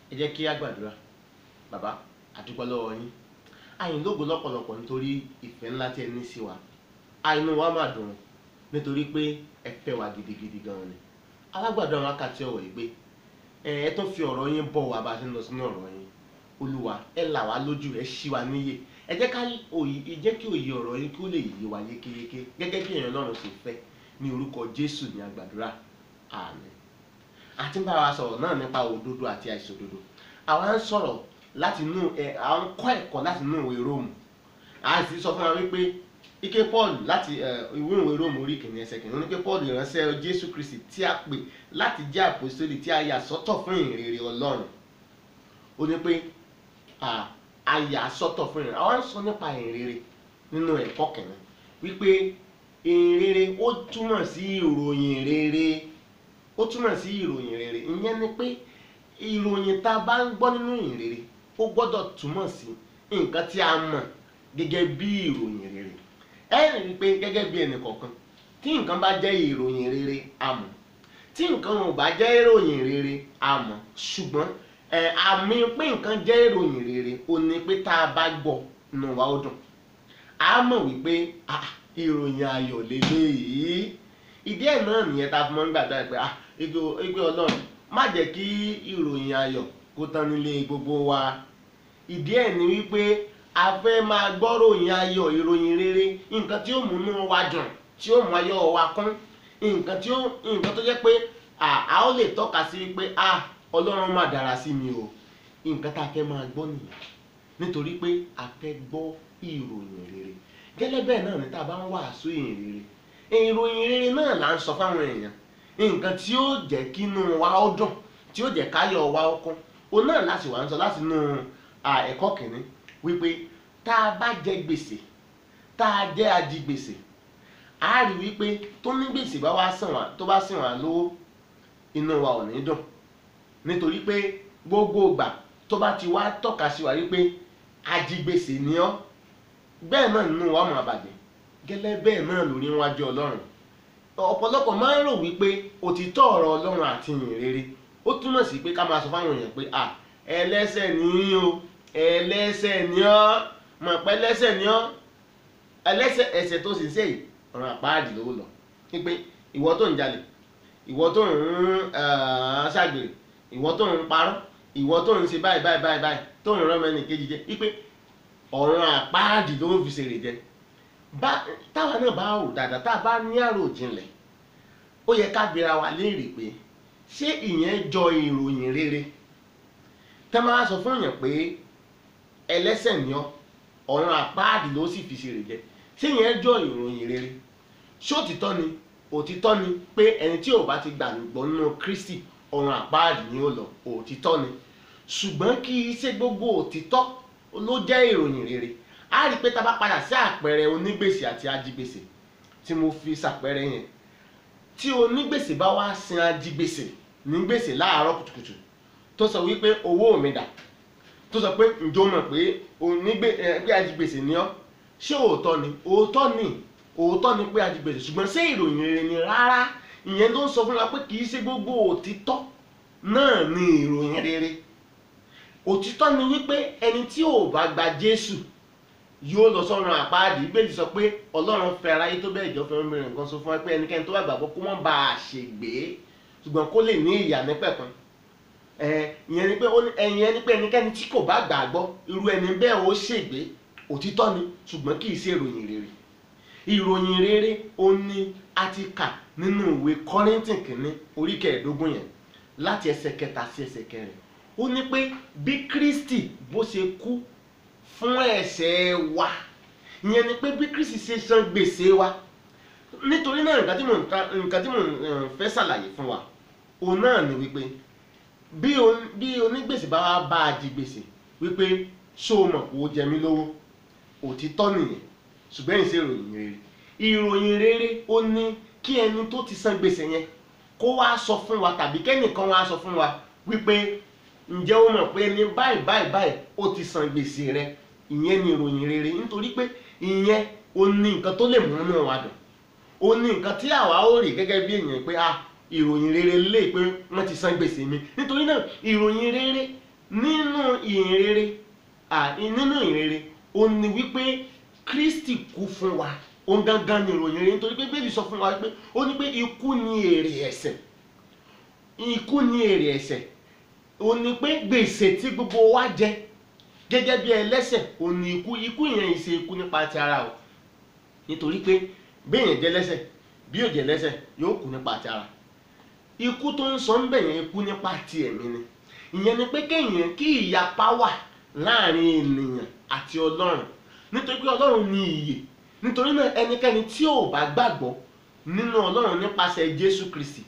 ẹ jẹ́ kí á gbàdúrà bàbá àdúpẹ́ lọ́wọ́ yín àyìn lógo lọ́pọ̀lọpọ̀ nítorí ìfẹ́ ńlá tí ẹ ní sí wa àìnú wa máa dùn nítorí pé ẹ fẹ́ wa gidigidi gan ni alágbàdo àwọn akáàtì ọ̀rọ̀ yìí pé ẹ ẹ tó fi ọ̀rọ̀ yín bọ̀ wá bá a ṣe ń lọ sínú ọ̀rọ̀ yín olúwa ẹ là wá lójú ẹ ṣí wa níyè ẹ jẹ́ ká òye ẹ jẹ́ kí òye ọ̀rọ̀ yín kí ó lè yé wa yékéyéké gẹ́gẹ́ bí èèyàn Ọlọ́run ṣe fẹ́ ní orúkọ Jésù ní àgbàdúrà àmín àti ń bá wa sọ̀rọ̀ náà nípa òdodo àti àìṣòdodo àwa ń sọ̀rọ̀ láti inú ẹ à ń kọ́ ẹ̀kọ́ láti inú ìwé róòmù a sì sọ fún wa wípé ike Paul láti ìwé ìwé róòmù orí kìíní ẹsẹ̀ kìíní ó ní pé Paul ìránṣẹ́ Jésù Kristi tí a pè láti jẹ́ àpòsítélì tí a yà sọ́tọ̀ fún ìrere Ọlọ́run ó ní pé a yà sọ́tọ̀ fún ìrere àwa ń sọ nípa ìrere nínú ẹ̀kọ́ kìíní wípé ìrere ó túmọ̀ sí ìròyìn rere ó túmọ̀ sí ìròyìn rere ìyẹn ni pé ìròyìn tá a bá ń gbọ́ nínú ìrere ó gbọ́dọ̀ túmọ̀ sí nǹkan tí a mọ̀ gẹ́gẹ́ bí ìròyìn rere ẹ rí i pé gẹ́gẹ́ bí ẹnì kọ̀ọ̀kan tí nǹkan bá jẹ́ ìròyìn rere a mọ̀ tí nǹkan ò bá jẹ́ ìròyìn rere a mọ̀ ṣùgbọ́n ẹ àmì pé nǹkan jẹ́ ìròyìn rere ó ní pé tá a bá gbọ́ nù wá ó dùn a mọ̀ wípé ìròyìn ayọ̀ lélẹ́yìí ìdí ẹ̀ náà nìyẹn tá a fi mọ́ ń gbàdúrà pé ah igbe ọlọ́run má jẹ́ kí ìròyìn ayọ̀ kó tán nílé gbogbo wa ìdí ẹ̀ ni wípé a fẹ́ máa gbọ́ ròyìn ayọ̀ ìròyìn rere nǹkan tí ó múnú wa dùn tí ó mú ayọ̀ wa kún nǹkan tí ó nǹkan tó jẹ́ pé a ó lè tọ́ka sí pé ah ọlọ́run má dára sí mi o nǹkan tá a fẹ́ máa gbọ́ nìyẹn nítorí pé a fẹ́ gbọ́ ìròyìn rere gẹ́lẹ́ bẹ́ẹ̀ náà ni tá a bá ń wàásù ìrìn rere ìròyìn rere náà là ń sọ fáwọn èèyàn nǹkan tí ó jẹ́ kínú wa ó dùn tí ó jẹ́ káyọ̀ wa ó kún òun náà láti wà ń sọ láti inú ẹ̀kọ́ kìíní wípé tá a bá jẹ gbèsè tá a jẹ́ ajigbèsè a rí wípé tó ní gbèsè bá wá sàn wá tó bá sàn wá lówó inú wa ò ní dùn nítorí pé gbogbo ìgbà tó bá ti wá tọ́ka sí wa wípé ajigbèsè ni ọ́ bẹ́ẹ̀ náà nínú wa máa bàjẹ́ gẹ́lẹ́ bẹ́ẹ̀ náà lórí wájú ọlọ́run ọ̀pọ̀lọpọ̀ máa ń rò wípé òtítọ́ ọ̀rọ̀ ọlọ́run àti ìyìn rere ó túmọ̀ sí pé ká máa sọ fáwọn èèyàn pé à ẹlẹ́ṣẹ̀ ni o ẹlẹ́ṣẹ̀ ni ọ́ mọ̀ pé ẹlẹ́ṣẹ̀ ni ọ́ ẹlẹ́ṣẹ̀ ẹ̀ṣẹ̀ tó sì ń ṣe yìí ọ̀ràn àpáàdì ló lọ wípé ìwọ tó ń jalè ìwọ tó ń ṣàgbèrè ìwọ tó ń parọ́ ìwọ tó ń ṣe báyìí báyìí báyìí báyìí tó ń rán mẹ́ni kejì jẹ wípé ọ̀ràn àpáàdì ló ń fi ṣèrè jẹ táwa náà bá rò dáadáa tá a bá ní àròjinlẹ̀ ó yẹ ká bira wa léèrè pé ṣé ìyẹn jọ ìròyìn rere tẹ́ máa sọ fún èèyàn pé ẹlẹ́ṣẹ̀ ni ọ́ ọ̀ràn àpáàdì ló sì fi ṣèrè jẹ ṣé ìyẹn jọ ìròyìn rere ṣé òtítọ́ ni òtítọ́ ni pé ẹni tí ò bá ti gbàgbọ́ nínú Kristi ọ̀ràn àpáàdì ni ó lọ òtítọ́ ni ṣùgbọ́n kì í ṣe gbogbo òtítọ́ ló jẹ́ ìròyìn rere a rí i pé tá a bá padà sí àpẹẹrẹ onígbèsè àti ajigbèsè tí mo fi ṣàpẹẹrẹ yẹn tí onígbèsè bá wá sin ajigbèsè ní gbèsè láàárọ̀ kùtùkùtù tó sọ wípé owó mi dà tó sọ pé ǹjọ́ mọ̀ pé onígbè ẹ pé ajigbèsè ni ọ́ ṣé òótọ́ ni òótọ́ ni òótọ́ ni pé ajigbèsè ṣùgbọ́n ṣé ìròyìn rere ni rárá ìyẹn ló ń sọ fún wa pé kì í ṣe gbogbo òtítọ́ náà ni ìròyìn rere òtítọ́ ni wípé ẹni tí ò bá gba Jésù yóò lọ sọ́run àpáàdì ìbéèrè sọ pé ọlọ́run fẹ́ aráyé tó bẹ́ẹ̀ jọ fẹ́ mìíràn nǹkan sọ fún wa pé ẹnikẹ́ni tó bá gbàgbọ́ kó mọ́ bá a ṣègbé ṣùgbọ́n kó lè ní ìyà nípẹ̀kun ìyẹn ni pé ẹ̀yìn ẹni pé ẹnikẹ́ni tí kò bá gbàgbọ́ irú ẹni bẹ́ẹ̀ ó ṣègbé òtítọ́ ni ṣùgbọ́n kì í ṣe ìròyìn rere ìròyìn rere ó ní a ti kà nínú ìwé Kọ́ríńtìn kìíní orí kẹẹ̀ẹ́dógún yẹn láti ẹsẹ̀ kẹta sí ẹsẹ̀ kẹrin ó ní pé bí Kristi bó ṣe kú fún ẹ̀ṣẹ̀ wa ìyẹn ni pé bí Kristi ṣe san gbèsè wa nítorí náà nǹkan tí mò ń nǹkan tí mò ń fẹ́ ṣàlàyé fún wa òun náà ni wípé bí bí onígbèsè bá wá bá a di gbèsè wípé ṣó o mọ̀ kó o jẹ mí lówó òtítọ́ nìyẹn ṣùgbọ́n ìṣe ìròyìn rere ìròyìn rere ó ní kí ẹni tó ti san gbèsè yẹn kó wá sọ fún wa tàbí kẹ́nìkan wá sọ fún wa wípé ǹjẹ́ o mọ̀ pé ẹni báyìí báyìí báyìí ó ti san gbèsè rẹ ìyẹn ni ìròyìn rere nítorí pé ìyẹn ó ní nǹkan tó lè múnú wa dùn ó ní nǹkan tí àwa ó rí gẹ́gẹ́ bí èèyàn pé ah ìròyìn rere lè pé wọ́n ti san gbèsè mi nítorí náà ìròyìn rere nínú ìhìnrere à nínú ìhìnrere ó ní wípé Kristi kú fún wa òun gangan ni ìròyìn rere nítorí pé bẹ́ẹ̀ni sọ fún wa pé ó ní pé ikú ni èrè ẹ̀ṣẹ̀ ikú ni èrè ẹ̀ṣẹ̀ ó ní pé gbèsè tí gbogbo wa jẹ gẹ́gẹ́ bí ẹlẹ́ṣẹ̀ ó ní ikú ikú yẹn ìṣe ikú nípa ti ara o nítorí pé béèyàn jẹ́ lẹ́ṣẹ̀ bí yóò jẹ́ lẹ́ṣẹ̀ yóò kú nípa ti ara ikú tó ń sọ ń bẹ̀ yẹn ikú nípa ti ẹ̀mí ni ìyẹn ni pé kéèyàn kí ìyapa wà láàrin ènìyàn àti ọlọ́run nítorí pé ọlọ́run ní ìyè nítorí náà ẹnikẹ́ni tí ò bá gbàgbọ́ nínú ọlọ́run nípasẹ̀ jésù kristi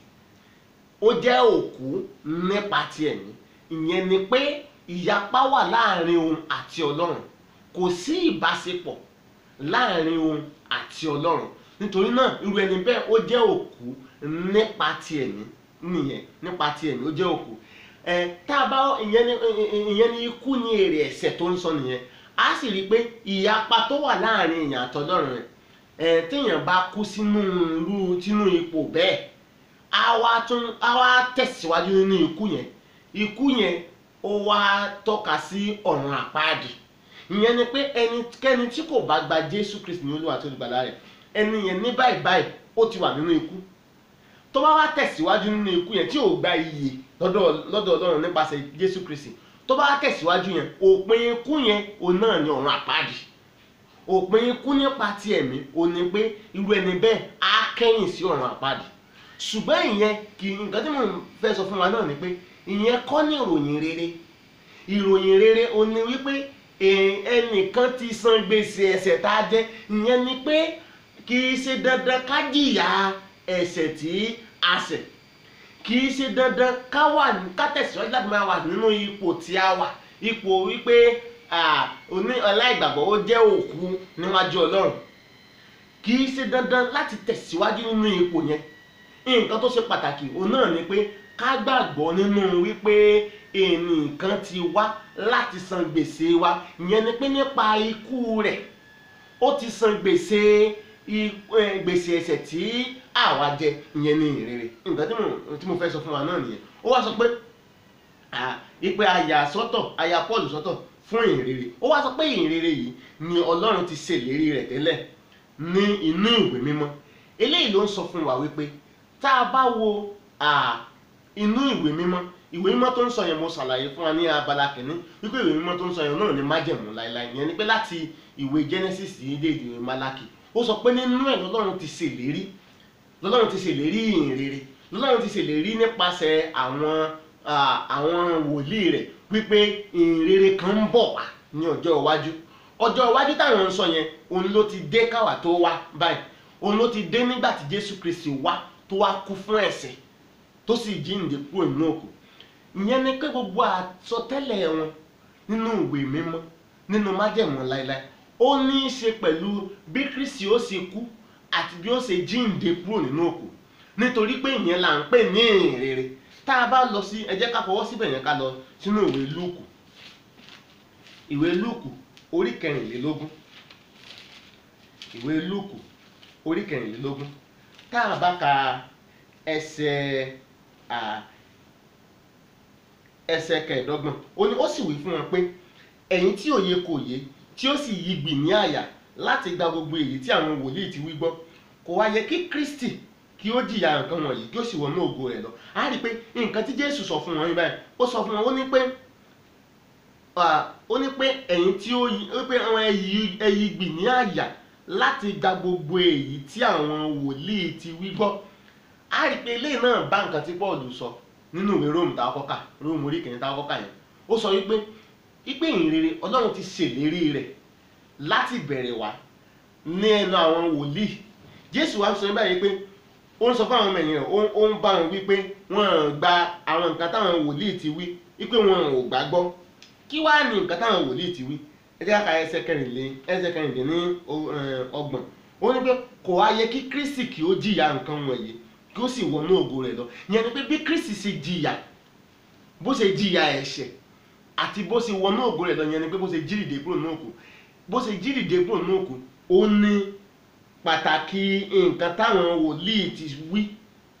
ó jẹ́ òkú nípa ti ẹ̀mí ìyẹn ni pé ìyapa wà láàrin òun àti ọlọ́run kò sí ìbáṣepọ̀ láàrin òun àti ọlọ́run nítorí náà irú ẹni bẹ́ẹ̀ ó jẹ́ òkú nípa ti ẹ̀mí nìyẹn nípa ti ẹ̀mí ó jẹ́ òkú ẹ tá a bá ìyẹn ni ìyẹn ni ikú ni èrè ẹ̀ṣẹ̀ tó ń sọ nìyẹn a sì rí i pé ìyapa tó wà láàrin èèyàn àtọlọ́run rẹ̀ ẹ téèyàn bá kú sínú irú sínú ipò bẹ́ẹ̀ a wá tún a wá tẹ̀síwájú nínú ikú yẹn ikú yẹn ó wá tọ́ka sí ọ̀run àpáàdì ìyẹn ni pé ẹnikẹ́ni tí kò bá gba Jésù Kristi ní Olúwa àti olùgbàlà rẹ̀ ẹni yẹn ní báyìí báyìí ó ti wà nínú ikú tó bá wá tẹ̀síwájú nínú ikú yẹn tí ò gba iyè lọ́dọ̀ lọ́dọ̀ Ọlọ́run nípasẹ̀ Jésù Kristi tó bá wá tẹ̀síwájú yẹn òpin ikú yẹn òun náà ni ọ̀run àpáàdì òpin ikú nípa ti ẹ̀mí ò ní pé irú ẹni bẹ́ẹ̀ á kẹ́yìn sí ọ̀run àpáàdì ṣùgbọ́n ìyẹn kì í nǹkan tí mo fẹ́ sọ fún wa náà ni pé ìyẹn kọ́ ní ìròyìn rere ìròyìn rere ò ní wípé ẹnìkan ti san gbèsè ẹ̀ṣẹ̀ tá a jẹ ìyẹn ni pé kì í ṣe dandan ká jìyà ẹ̀ṣẹ̀ tí a ṣẹ̀ kì í ṣe dandan ká wà ká tẹ̀síwájú láti máa wà nínú ipò tí a wà ipò wípé oní aláìgbàgbọ́ ó jẹ́ òkú níwájú Ọlọ́run kì í ṣe dandan láti tẹ̀síwájú nínú ipò yẹn nǹkan tó ṣe pàtàkì òun náà ni pé ká gbàgbọ́ nínú wípé ẹnìkan ti wá láti san gbèsè wa ìyẹn ni pé nípa ikú rẹ̀ ó ti san gbèsè gbèsè ẹ̀ṣẹ̀ tí àwa jẹ ìyẹn ní ìrere nǹkan tí mo fẹ́ sọ fún wa náà nìyẹn ó wá sọ pé ìpè àyà sọ́tọ̀ àyà Paul sọ́tọ̀ fún ìrere ó wá sọ pé ìrere yìí ni Ọlọ́run ti ṣèlérí rẹ̀ tẹ́lẹ̀ ní inú ìwé mímọ́ eléyìí ló ń sọ fún wa wípé tá a bá wo inú ìwé mímọ́ ìwé mímọ́ tó ń sọ yẹn mo ṣàlàyé fún wa ní abala kìíní wípé ìwé mímọ́ tó ń sọ yẹn náà ní májẹ̀mú láéláé ìyẹn ni pé láti ìwé Genesis yìí dé ìwé Málákì ó sọ pé nínú ẹ̀ lọ́lọ́run ti ṣèlérí lọ́lọ́run ti ṣèlérí ìhìnrere lọ́lọ́run ti ṣèlérí nípasẹ̀ àwọn àwọn wòlíì rẹ̀ wípé ìhìnrere kan ń bọ̀ wá ní ọjọ́ iwájú ọjọ́ iwájú táwọn ń sọ yẹn òun ló ti dé káwà tó wá báyìí òun ló ti dé nígbà tí Jésù Kristi wá tó wá kú fún ẹ̀ṣẹ̀ tó sì jíǹde kúrò nínú òkú ìyẹn ni pé gbogbo àsọtẹ́lẹ̀ wọn nínú ìwé mímọ́ nínú májẹ̀mú láéláé ó ní í ṣe pẹ̀lú bí Kristi ó ṣe kú àti bí ó ṣe jíǹde kúrò nínú òkú nítorí pé ìyẹn là ń pè ní ìrere tá a bá lọ sí ẹ jẹ́ ká fọwọ́ síbẹ̀ yẹn ká lọ sínú ìwé Lúùkù ìwé Lúùkù orí kẹrìnlélógún ìwé Lúùkù orí kẹrìnlélógún tá a bá ka ẹsẹ̀ ẹsẹ̀ kẹẹ̀ẹ́dọ́gbọ̀n ó ní ó sì wí fún wọn pé ẹ̀yin tí òye kò yé tí ó sì yí gbì ní àyà láti gba gbogbo èyí tí àwọn wòlíì ti wí gbọ́ kò wá yẹ kí Kristi kí ó jìyà nǹkan wọ̀nyí kí ó sì wọnú ògo rẹ̀ lọ á rí i pé nǹkan tí Jésù sọ fún wọn yín báyìí ó sọ fún wọn ó ní pé ó ní pé ẹ̀yin tí ó yí ó pé àwọn ẹyí gbì ní àyà láti gba gbogbo èyí tí àwọn wòlíì ti wí gbọ́ á rí i pé eléyìí náà bá nǹkan tí Paul sọ nínú ìwé Róòmù tá a kọ́kà Róòmù orí kìíní tá a kọ́kà yẹn ó sọ wípé wípé ìrere Ọlọ́run ti ṣèlérí rẹ̀ láti bẹ̀rẹ̀ wá ní ẹnu àwọn wòlíì Jésù wá sọ báyìí pé ó ń sọ fún àwọn ọmọ ẹ̀yìn rẹ̀ ó ń bá wọn wípé wọ́n gba àwọn nǹkan táwọn wòlíì ti wí wípé wọn ò gbàgbọ́ kí wá ní nǹkan táwọn wòlíì ti wí ẹ jẹ́ ká ẹsẹ̀ kẹrìnlé ẹsẹ̀ kẹrìnlé ní ọgbọ̀n ó ní pé kò wá yẹ kí Kristi kí ó jìyà nǹkan wọ̀nyí kí ó sì wọnú ògo rẹ̀ lọ ìyẹn ni pé bí Kristi ṣe jìyà bó ṣe jìyà ẹ̀ṣẹ̀ àti bó ṣe wọnú ògo rẹ̀ lọ ìyẹn ni pé bó ṣe jí dìde kúrò ní òkú bó ṣe jí dìde kúrò ní òkú ó ní pàtàkì nǹkan táwọn wòlíì ti wí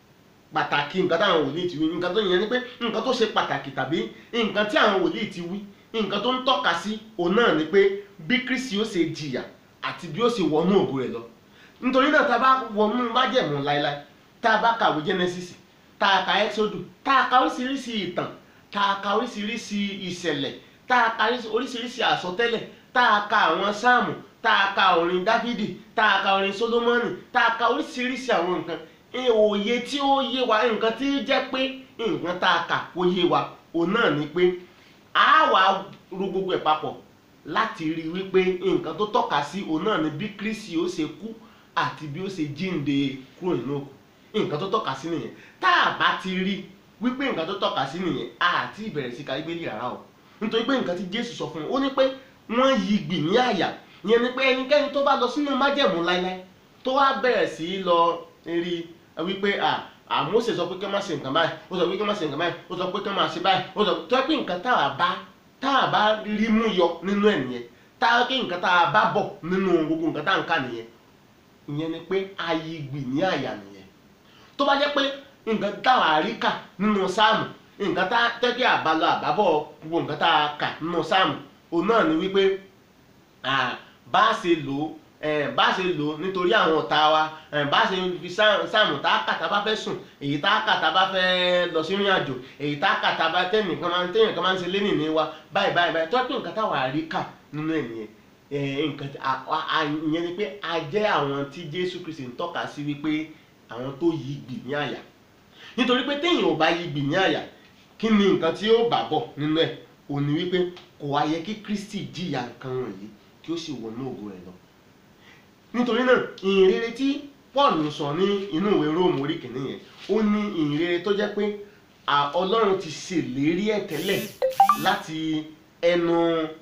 pàtàkì nǹkan táwọn wòlíì ti wí nǹkan tó yẹn ni pé nǹkan tó ṣe pàtàkì tàbí nǹkan tí àwọn wòlíì ti wí nǹkan tó ń tọ́ka sí òun náà ni pé bí Kristi ó ṣe jìyà àti bí ó ṣe wọnú ògo rẹ̀ lọ nítorí náà tá a bá wọnú májẹ̀mú láéláé tá a bá kàwé Genesis tá a ka Exodus tá a ka oríṣiríṣi ìtàn tá a ka oríṣiríṣi ìṣẹ̀lẹ̀ tá a ka oríṣiríṣi àsọtẹ́lẹ̀ tá a ka àwọn sáàmù tá a ka orin Dáfídì tá a ka orin Sólómọ́nì tá a ka oríṣiríṣi àwọn nǹkan òye tí ó yé wa nǹkan tí ó jẹ́ pé nǹkan tá a kà ó yé wa òun náà ni pé a wà ro gbogbo ẹ̀ papọ̀ láti rí i wípé nǹkan tó tọ́ka sí òun náà ni bí Kristi ó ṣe kú àti bí ó ṣe jíǹde kúrò nínú òkú nǹkan tó tọ́ka sí nìyẹn tá a bá ti rí wípé nǹkan tó tọ́ka sí nìyẹn àti ìbẹ̀rẹ̀ sí ka Bíbélì rárá o nítorí pé nǹkan tí Jésù sọ fún un ó ní pé wọ́n yí gbì ní àyà ìyẹn ni pé ẹnikẹ́ni tó bá lọ sínú májẹ̀mú láíláí tó wá bẹ̀rẹ̀ sí í lọ rí wípé à Mósè sọ pé kí wọ́n má ṣe nǹkan báyìí ó sọ pé kí wọ́n má ṣe nǹkan báyìí ó sọ pé kí wọ́n má ṣe báyìí ó sọ tó yẹ pé nǹkan tá a bá tá a bá rí mú yọ nínú ẹ̀ nìyẹn tá a pé nǹkan tá a bá bọ̀ nínú gbogbo nǹkan tá a ń kà nìyẹn ìyẹn ni pé ayigbì ní àyà nìyẹn tó bá jẹ́ pé nǹkan tá a rí kà nínú sáàmù nǹkan tá a tẹ́kẹ́ àbálọ àbábọ̀ gbogbo nǹkan tá a kà nínú sáàmù òun náà ni wípé bá a ṣe lò ó bá a ṣe lò ó nítorí àwọn ọ̀tá wa bá a ṣe fi sáàmù tá a kà tá a bá fẹ́ sùn èyí tá a kà tá a bá fẹ́ lọ sí ìrìn àjò èyí tá a kà tá a bá tẹ́nìkan máa ń tẹ́yìn kan máa ń ṣe lénìí ní wa báyìí báyìí báyìí tó yẹ pé nǹkan táwa rí kà nínú ẹ̀ nìyẹn nǹkan ìyẹn ni pé a jẹ́ àwọn tí Jésù Kristi ń tọ́ka sí wípé àwọn tó yí gbì ní àyà nítorí pé téèyàn ò bá yí gbì ní àyà kí ni nǹkan tí ó bà bọ̀ nínú ẹ̀ ò ní wípé kò wá yẹ kí Kristi jìyà nǹkan wọ̀nyí kí ó sì wọnú ògo rẹ̀ lọ nítorí náà ìhìnrere tí Paul sọ ní inú ìwé Róòmù orí kìíní yẹn ó ní ìhìnrere tó jẹ́ pé Ọlọ́run ti ṣèlérí ẹ̀ tẹ́lẹ̀ láti ẹnu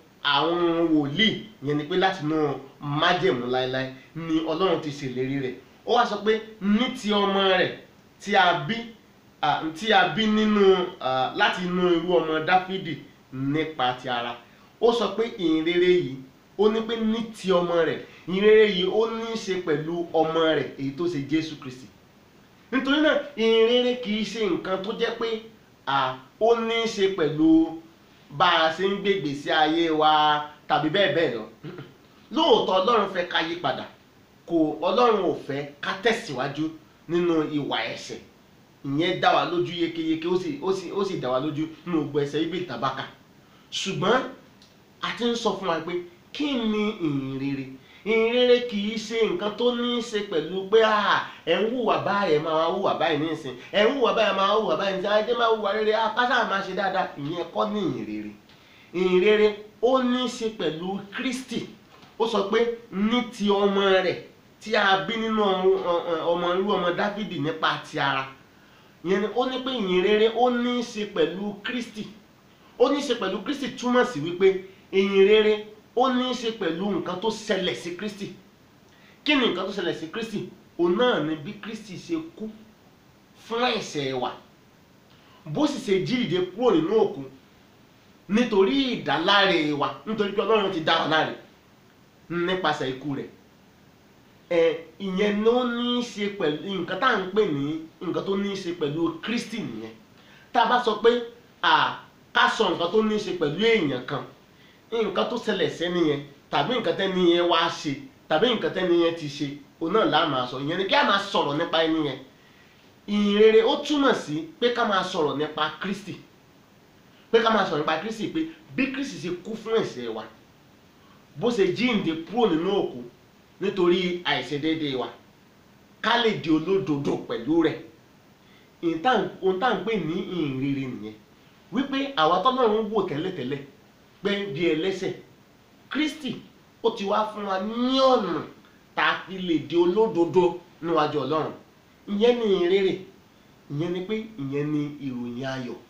àwọn wòlíì yẹn ni pé láti inú májẹ̀mú láéláé ni Ọlọ́run ti ṣèlérí rẹ̀ ó wá sọ pé ní ti ọmọ rẹ̀ tí a bí tí a bí nínú láti inú irú ọmọ Dáfídì nípa ti ara ó sọ pé ìhìnrere yìí ó ní pé ní ti ọmọ rẹ̀ ìhìnrere yìí ó ní í ṣe pẹ̀lú ọmọ rẹ̀ èyí tó ṣe Jésù Kristi nítorí náà ìhìnrere kì í ṣe nǹkan tó jẹ́ pé ó ní í ṣe pẹ̀lú bá a ṣe ń gbé ìgbésí ayé wa tàbí bẹ́ẹ̀ bẹ́ẹ̀ lọ lóòótọ́ Ọlọ́run fẹ́ ká yí padà kò Ọlọ́run ò fẹ́ ká tẹ̀síwájú nínú ìwà ẹ̀ṣẹ̀ ìyẹn dá wa lójú yékéyéké ó sì ó sì ó sì dá wa lójú nínú gbogbo ẹsẹ̀ ibi ìtàbákà ṣùgbọ́n a ti ń sọ fún wa pé kí ni ìhìnrere ìhìnrere kì í ṣe nǹkan tó ní í ṣe pẹ̀lú pé ẹ̀ ń hùwà báyìí ẹ̀ máa hùwà báyìí nísìn ẹ̀ ń hùwà báyìí máa hùwà báyìí nísìn ajé máa hùwà rere akásá máa ṣe dáadáa ìyẹn kọ́ ní ìhìnrere ìhìnrere ó ní í ṣe pẹ̀lú Kristi ó sọ pé ní ti ọmọ rẹ̀ tí a bí nínú ọmọ irú ọmọ Dáfídì nípa ti ara ìyẹn ni ó ní pé ìhìnrere ó ní í ṣe pẹ̀lú Kristi ó ní í ṣe pẹ̀lú Kristi túmọ̀ sí wípé ìhìnrere ó ní í ṣe pẹ̀lú nǹkan tó ṣẹlẹ̀ sí Kristi kí ni nǹkan tó ṣẹlẹ̀ sí Kristi òun náà ni bí Kristi ṣe kú fún ẹ̀ṣẹ̀ wa bó sì ṣe jí ìdè kúrò nínú òkú nítorí ìdáláre wa nítorí pé Ọlọ́run ti dá wa láre nípasẹ̀ ikú rẹ̀ ẹ ìyẹn ló ní í ṣe pẹ̀lú nǹkan tá à ń pè ní nǹkan tó ní í ṣe pẹ̀lú Kristi nìyẹn tá a bá sọ pé à ká sọ nǹkan tó ní í ṣe pẹ̀lú èèyàn kan nǹkan tó ṣẹlẹ̀ sẹ́ni yẹn tàbí nǹkan tẹ́ni yẹn wá ṣe tàbí nǹkan tẹ́ni yẹn ti ṣe òun náà là máa sọ ìyẹn ni kí a máa sọ̀rọ̀ nípa ẹni yẹn ìhìnrere ó túmọ̀ sí pé ká máa sọ̀rọ̀ nípa Kristi pé ká máa sọ̀rọ̀ nípa Kristi pé bí Kristi ṣe kú fún ẹ̀ṣẹ̀ wa bó ṣe jíǹde kúrò nínú òkú nítorí àìṣedéédéé wa ká lè di olódodo pẹ̀lú rẹ̀ ohun tá à ń pè ní ìhìnrere nìyẹn wípé àwa tọ́lọ́run wò tẹ́lẹ̀tẹ́lẹ̀ pé di ẹlẹ́ṣẹ̀ Kristi ó ti wá fún wa ní ọ̀nà tá a fi lè di olódodo níwájú Ọlọ́run ìyẹn ni ìhìnrere ìyẹn ni pé ìyẹn ni ìròyìn ayọ̀